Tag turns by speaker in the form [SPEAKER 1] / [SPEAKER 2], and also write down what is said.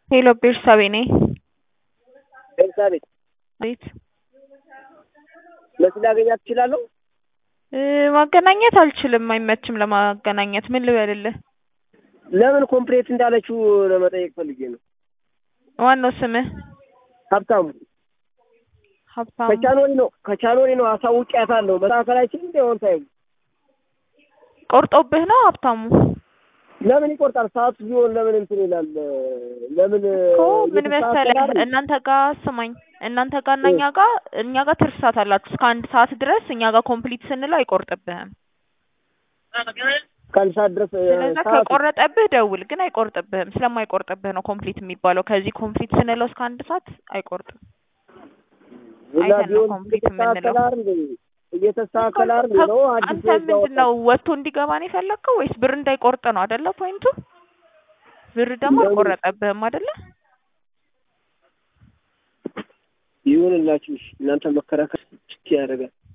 [SPEAKER 1] ሄሎ ቤርሳቤ ነኝ።
[SPEAKER 2] ኤልሳቤጥ
[SPEAKER 1] ቤት
[SPEAKER 2] መስል ላገኛት እችላለሁ?
[SPEAKER 1] እ ማገናኘት አልችልም፣ አይመችም ለማገናኘት። ምን ልበልልህ?
[SPEAKER 2] ለምን ኮምፕሌት እንዳለችው ለመጠየቅ ፈልጌ ነው።
[SPEAKER 1] ዋናው ስምህ
[SPEAKER 2] ሀብታሙ
[SPEAKER 1] ሀብታሙ
[SPEAKER 2] ከቻኖሪ ነው ከቻኖሪ ነው አሳውቂያታለሁ። መስተካከላችን እንደ ሆን ታይም
[SPEAKER 1] ቆርጦብህ ነው ሀብታሙ?
[SPEAKER 2] ለምን ይቆርጣል? ሰዓቱ ቢሆን ለምን እንትን ይላል? ለምን
[SPEAKER 1] እኮ ምን መሰለህ
[SPEAKER 2] እየተስተካከለ አይደል?
[SPEAKER 1] እናንተ ጋር ስማኝ፣ እናንተ ጋር እና እኛ ጋር እኛ ጋር ትርፍ ሰዓት አላችሁ እስከ አንድ ሰዓት ድረስ እኛ ጋር ኮምፕሊት ስንለው አይቆርጥብህም።
[SPEAKER 2] ከአንድ ሰዓት ድረስ እ,
[SPEAKER 1] ስለዛ
[SPEAKER 2] ሰዓቱ
[SPEAKER 1] ከቆረጠብህ ደውል፣ ግን አይቆርጥብህም። ስለማይቆርጥብህ ነው ኮምፕሊት የሚባለው። ከዚህ ኮምፕሊት ስንለው እስከ አንድ ሰዓት አይቆርጥም።
[SPEAKER 2] እና
[SPEAKER 1] አይተን ነው
[SPEAKER 2] ቢሆን
[SPEAKER 1] ኮምፕሊት
[SPEAKER 2] እየተስተካከለ
[SPEAKER 1] የምንለው።
[SPEAKER 2] አይደል? እየተስተካከለ አይደል ነው አዲስ
[SPEAKER 1] አንተ
[SPEAKER 2] ህግ
[SPEAKER 1] ምንድን
[SPEAKER 2] ያወጣል።
[SPEAKER 1] ነው ወጥቶ እንዲገባ ነው የፈለግከው ወይስ ብር እንዳይቆርጥ ነው አይደለ? ፖይንቱ ብር ደግሞ
[SPEAKER 2] ለምን?
[SPEAKER 1] አልቆረጠብህም አይደለ?
[SPEAKER 2] ይሁንላችሁ። እሺ፣ እናንተ መከራከር ያደርጋል።